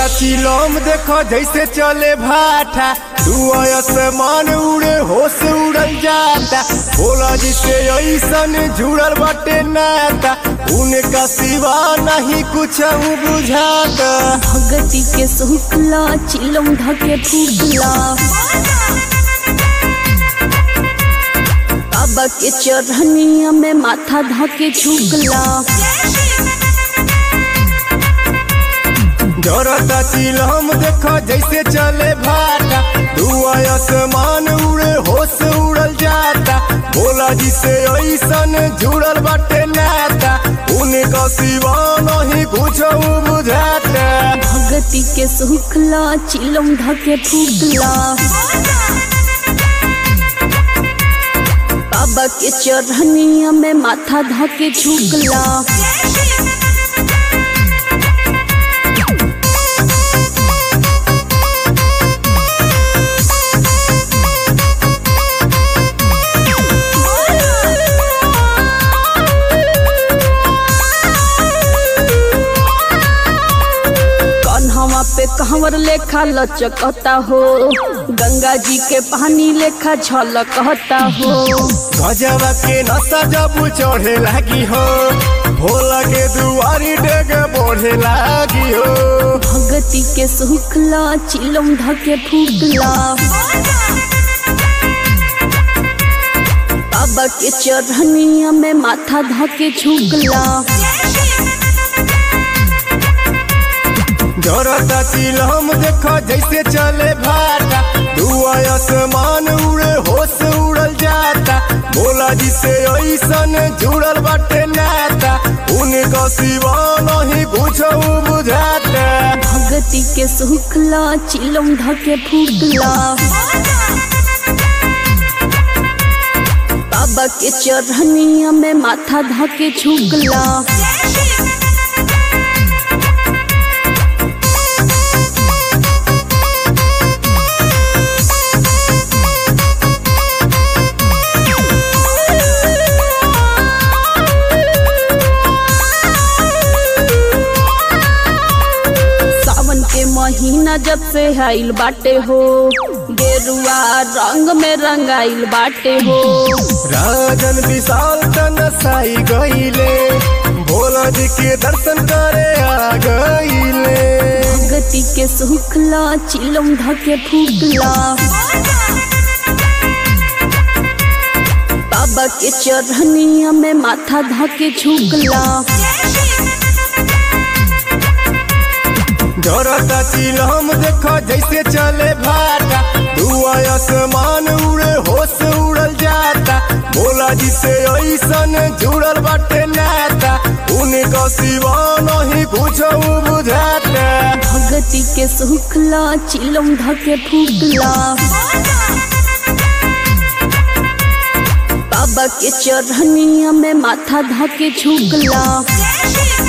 चिलम देखो जैसे चले भाटा तू आसमान उड़े होश उड़ल जाता भोला जी से ऐसन जुड़ल बाटे नाता उनका सिवा नहीं कुछ बुझाता भगती के सुखला चिलम धके फूकला बाबा के चरहनिया में माथा धके झुकला जरता चिलम देखो जैसे चले भाटा तू आसमान उड़े होश उड़ल जाता भोला जी से ऐसन जुड़ल बाटे नाता उनका सिवा नहीं कुछ बुझाता भगती के सुखला चिलम धके फूकला बाबा के चरहनिया में माथा धके झुकला कन्हवा पे कहवर लेखा लचकता हो गंगा जी के पानी लेखा झलकता हो गजब के नशा जब चढ़े लगी हो भोला के दुआरी डेग बढ़े लगी हो भगती के सुखला चिलम धके फूकला बाबा के चरहनिया में माथा धके झुकला जरता चिलम देखो जैसे चले भाटा तू आसमान उड़े होश उड़ल जाता भोला जी से ऐसन जुड़ल बाटे नाता उनका सिवा नहीं कुछ बुझाता भगती के सुखला चिलम धके फूकला बाबा के चरहनिया में माथा धके झुकला सावन के महीना जब से आइल बाटे हो गेरुआ रंग में रंगाइल बाटे हो राजन विशाल तनसाई गईले भोला जी के दर्शन करे आ गईले भगती के सुखला चिलम धके फूकला बाबा के चरहनिया में माथा धके झुकला जरता चिलम देखो जैसे चले भाटा तू आसमान उड़े होश उड़ल जाता भोला जी से ऐसन जुड़ल बाटे नाता उनका सिवा नहीं कुछ बुझाता भगती के सुखला चिलम धके फूकला बाबा के चरहनिया में माथा धके झुकला